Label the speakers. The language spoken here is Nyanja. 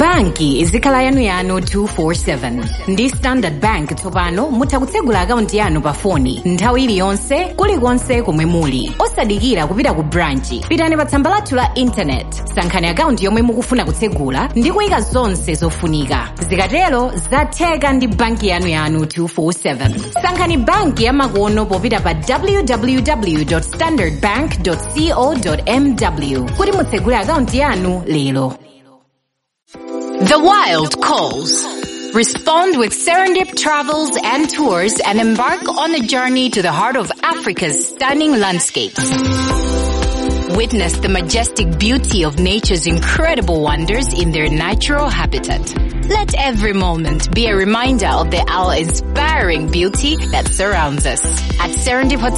Speaker 1: banki izikhala yanuyanu 247 ndi standard bank tsopano mutha kutsegula akaunti yanu pa foni nthawi iliyonse kulikonse komwe muli osadikira kupita ku branchi pitani pa tsamba lathu la intanet sankhani akaunti yomwe mukufuna kutsegula ndi kuyika zonse zofunika zikatero zatheka ndi banki yanu yanu 247 sankhani banki yamakono popita pa www standardbank co mw kuti mutsegule akaunti yanu lero
Speaker 2: The wild calls. Respond with Serendip Travels and Tours and embark on a journey to the heart of Africa's stunning landscapes. Witness the majestic beauty of nature's incredible wonders in their natural habitat. Let every moment be a reminder of the awe-inspiring beauty that surrounds us. At Serendip Hotel,